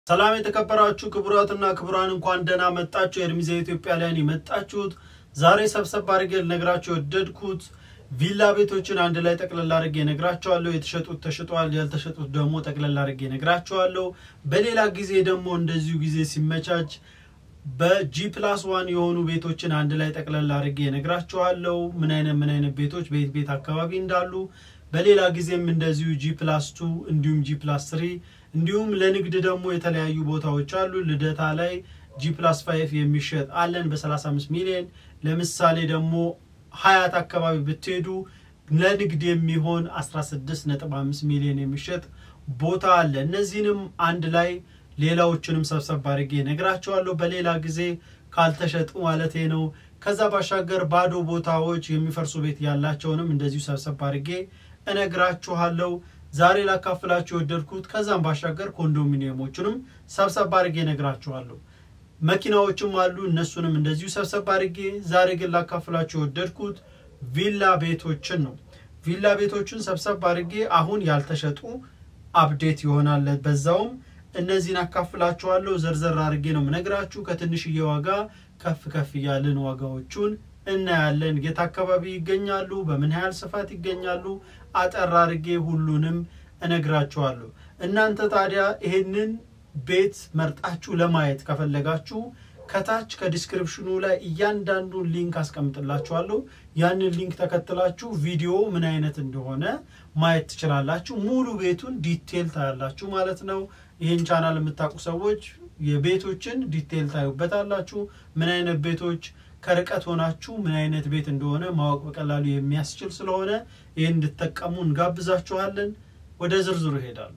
ሰላም የተከበራችሁ ክቡራትና ክቡራን እንኳን ደህና መጣችሁ። የእርሚዜ ኢትዮጵያ ላይ የመጣችሁት ዛሬ ሰብሰብ አድርጌ ልነግራችሁ የወደድኩት ቪላ ቤቶችን አንድ ላይ ጠቅለል አድርጌ ነግራችኋለሁ። የተሸጡት ተሽጧል፣ ያልተሸጡት ደግሞ ጠቅለል አድርጌ ነግራችኋለሁ። በሌላ ጊዜ ደግሞ እንደዚሁ ጊዜ ሲመቻች በጂ ፕላስ ዋን የሆኑ ቤቶችን አንድ ላይ ጠቅለል አድርጌ ነግራችኋለሁ። ምን አይነት ምን አይነት ቤቶች ቤት ቤት አካባቢ እንዳሉ በሌላ ጊዜም እንደዚሁ ጂ ፕላስ ቱ እንዲሁም ጂ ፕላስ ትሪ እንዲሁም ለንግድ ደግሞ የተለያዩ ቦታዎች አሉ። ልደታ ላይ ጂ ፕላስ ፋይቭ የሚሸጥ አለን በ35 ሚሊዮን። ለምሳሌ ደግሞ ሀያት አካባቢ ብትሄዱ ለንግድ የሚሆን 16.5 ሚሊዮን የሚሸጥ ቦታ አለ። እነዚህንም አንድ ላይ ሌላዎችንም ሰብሰብ አድርጌ ነግራቸዋለሁ በሌላ ጊዜ ካልተሸጡ ማለቴ ነው። ከዛ ባሻገር ባዶ ቦታዎች የሚፈርሱ ቤት ያላቸውንም እንደዚሁ ሰብሰብ አድርጌ እነግራችኋለሁ። ዛሬ ላካፍላችሁ የወደድኩት ከዛም ባሻገር ኮንዶሚኒየሞቹንም ሰብሰብ አድርጌ እነግራችኋለሁ። መኪናዎችም አሉ እነሱንም እንደዚሁ ሰብሰብ አድርጌ። ዛሬ ግን ላካፍላችሁ የወደድኩት ቪላ ቤቶችን ነው። ቪላ ቤቶችን ሰብሰብ አድርጌ አሁን ያልተሸጡ አፕዴት ይሆናል። በዛውም እነዚህን አካፍላችኋለሁ። ዘርዘር አድርጌ ነው የምነግራችሁ። ከትንሽዬ ዋጋ ከፍ ከፍ እያልን ዋጋዎቹን እናያለን። የት አካባቢ ይገኛሉ፣ በምን ያህል ስፋት ይገኛሉ፣ አጠር አድርጌ ሁሉንም እነግራችኋለሁ። እናንተ ታዲያ ይሄንን ቤት መርጣችሁ ለማየት ከፈለጋችሁ ከታች ከዲስክሪፕሽኑ ላይ እያንዳንዱን ሊንክ አስቀምጥላችኋለሁ። ያንን ሊንክ ተከትላችሁ ቪዲዮ ምን አይነት እንደሆነ ማየት ትችላላችሁ። ሙሉ ቤቱን ዲቴል ታያላችሁ ማለት ነው። ይህን ቻናል የምታውቁ ሰዎች የቤቶችን ዲቴል ታዩበታላችሁ። ምን አይነት ቤቶች ከርቀት ሆናችሁ ምን አይነት ቤት እንደሆነ ማወቅ በቀላሉ የሚያስችል ስለሆነ ይህን እንድትጠቀሙ እንጋብዛችኋለን። ወደ ዝርዝሩ ይሄዳሉ።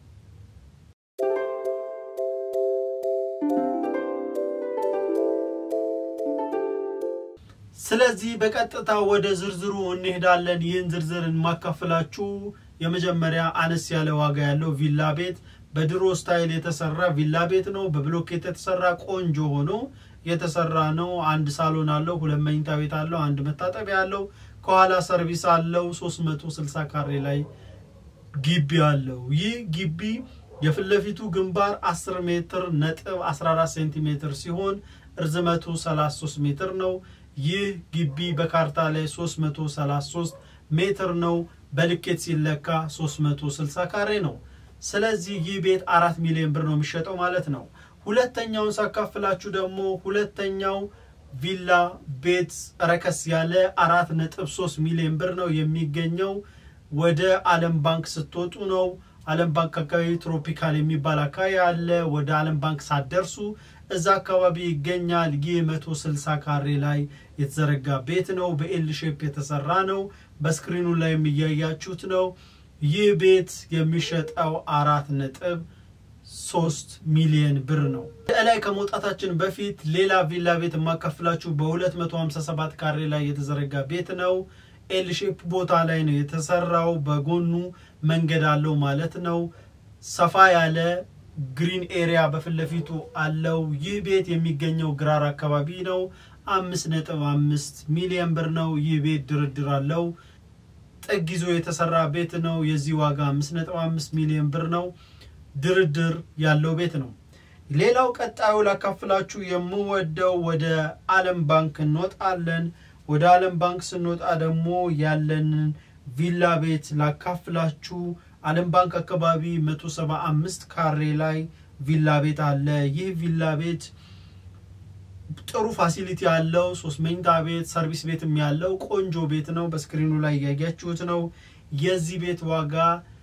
ስለዚህ በቀጥታ ወደ ዝርዝሩ እንሄዳለን። ይህን ዝርዝር የማካፍላችሁ የመጀመሪያ አነስ ያለ ዋጋ ያለው ቪላ ቤት በድሮ ስታይል የተሰራ ቪላ ቤት ነው። በብሎኬት የተሰራ ቆንጆ ሆኖ የተሰራ ነው። አንድ ሳሎን አለው፣ ሁለት መኝታ ቤት አለው፣ አንድ መታጠቢያ አለው፣ ከኋላ ሰርቪስ አለው። 360 ካሬ ላይ ግቢ አለው። ይህ ግቢ የፊት ለፊቱ ግንባር 10 ሜትር ነጥብ 14 ሴንቲሜትር ሲሆን እርዝመቱ 33 ሜትር ነው። ይህ ግቢ በካርታ ላይ 333 ሜትር ነው። በልኬት ሲለካ 360 ካሬ ነው። ስለዚህ ይህ ቤት አራት ሚሊዮን ብር ነው የሚሸጠው ማለት ነው። ሁለተኛውን ሳካፍላችሁ ደግሞ ሁለተኛው ቪላ ቤት ረከስ ያለ አራት ነጥብ ሶስት ሚሊዮን ብር ነው የሚገኘው ወደ አለም ባንክ ስትወጡ ነው። አለም ባንክ አካባቢ ትሮፒካል የሚባል አካባቢ አለ። ወደ አለም ባንክ ሳትደርሱ እዛ አካባቢ ይገኛል። ይህ መቶ ስልሳ ካሬ ላይ የተዘረጋ ቤት ነው። በኤል ሼፕ የተሰራ ነው። በስክሪኑ ላይ የሚያያችሁት ነው። ይህ ቤት የሚሸጠው አራት ነጥብ ሶስት ሚሊየን ብር ነው። ላይ ከመውጣታችን በፊት ሌላ ቪላ ቤት የማካፍላችሁ በ257 ካሬ ላይ የተዘረጋ ቤት ነው። ኤል ሼፕ ቦታ ላይ ነው የተሰራው። በጎኑ መንገድ አለው ማለት ነው። ሰፋ ያለ ግሪን ኤሪያ በፊት ለፊቱ አለው። ይህ ቤት የሚገኘው ግራር አካባቢ ነው። አምስት ነጥብ አምስት ሚሊየን ብር ነው። ይህ ቤት ድርድር አለው። ጥግ ይዞ የተሰራ ቤት ነው። የዚህ ዋጋ አምስት ነጥብ አምስት ሚሊዮን ብር ነው። ድርድር ያለው ቤት ነው። ሌላው ቀጣዩ ላካፍላችሁ የምወደው ወደ አለም ባንክ እንወጣለን። ወደ አለም ባንክ ስንወጣ ደግሞ ያለንን ቪላ ቤት ላካፍላችሁ። አለም ባንክ አካባቢ 175 ካሬ ላይ ቪላ ቤት አለ። ይህ ቪላ ቤት ጥሩ ፋሲሊቲ ያለው ሶስት መኝታ ቤት ሰርቪስ ቤትም ያለው ቆንጆ ቤት ነው። በስክሪኑ ላይ እያያችሁት ነው። የዚህ ቤት ዋጋ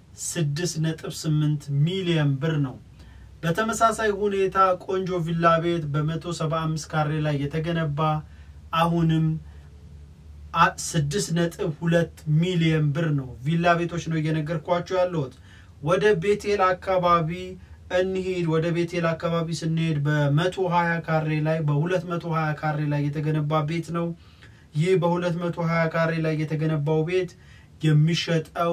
6.8 ሚሊዮን ብር ነው። በተመሳሳይ ሁኔታ ቆንጆ ቪላ ቤት በ175 ካሬ ላይ የተገነባ አሁንም 6.2 ሚሊዮን ብር ነው። ቪላ ቤቶች ነው እየነገርኳቸው ያለሁት። ወደ ቤቴል አካባቢ እንሂድ። ወደ ቤቴል አካባቢ ስንሄድ በ120 ካሬ ላይ በ220 ካሬ ላይ የተገነባ ቤት ነው። ይህ በ220 ካሬ ላይ የተገነባው ቤት የሚሸጠው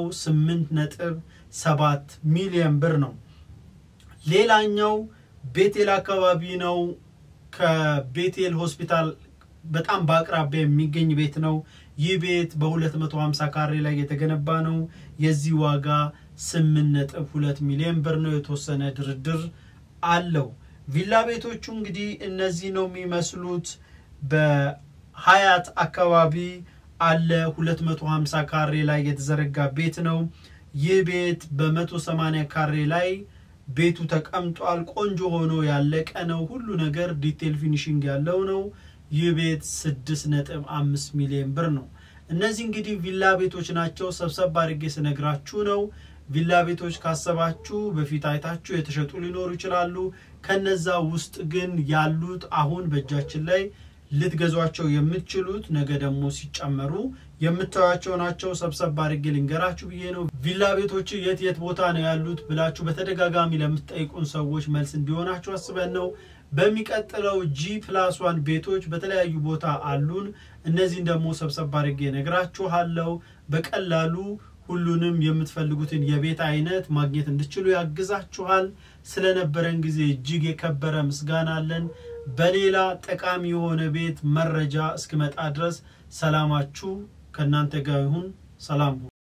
8.7 ሚሊዮን ብር ነው። ሌላኛው ቤቴል አካባቢ ነው። ከቤቴል ሆስፒታል በጣም በአቅራቢያ የሚገኝ ቤት ነው። ይህ ቤት በ250 ካሬ ላይ የተገነባ ነው። የዚህ ዋጋ 8.2 ሚሊዮን ብር ነው። የተወሰነ ድርድር አለው። ቪላ ቤቶቹ እንግዲህ እነዚህ ነው የሚመስሉት። በሀያት አካባቢ አለ 250 ካሬ ላይ የተዘረጋ ቤት ነው። ይህ ቤት በ180 ካሬ ላይ ቤቱ ተቀምጧል። ቆንጆ ሆኖ ያለቀ ነው። ሁሉ ነገር ዲቴል ፊኒሽንግ ያለው ነው። ይህ ቤት 6.5 ሚሊዮን ብር ነው። እነዚህ እንግዲህ ቪላ ቤቶች ናቸው። ሰብሰብ አድርጌ ስነግራችሁ ነው። ቪላ ቤቶች ካሰባችሁ በፊት አይታችሁ የተሸጡ ሊኖሩ ይችላሉ። ከነዛ ውስጥ ግን ያሉት አሁን በእጃችን ላይ ልትገዟቸው የምትችሉት ነገ ደግሞ ሲጨመሩ የምታዩቸው ናቸው። ሰብሰብ አድርጌ ልንገራችሁ ብዬ ነው። ቪላ ቤቶች የት የት ቦታ ነው ያሉት ብላችሁ በተደጋጋሚ ለምትጠይቁን ሰዎች መልስ እንዲሆናችሁ አስበን ነው። በሚቀጥለው ጂ ፕላስ ዋን ቤቶች በተለያዩ ቦታ አሉን። እነዚህን ደግሞ ሰብሰብ አድርጌ ነግራችኋለሁ። በቀላሉ ሁሉንም የምትፈልጉትን የቤት አይነት ማግኘት እንድችሉ ያግዛችኋል። ስለነበረን ጊዜ እጅግ የከበረ ምስጋና አለን። በሌላ ጠቃሚ የሆነ ቤት መረጃ እስክመጣ ድረስ ሰላማችሁ ከእናንተ ጋር ይሁን። ሰላም ሁኑ።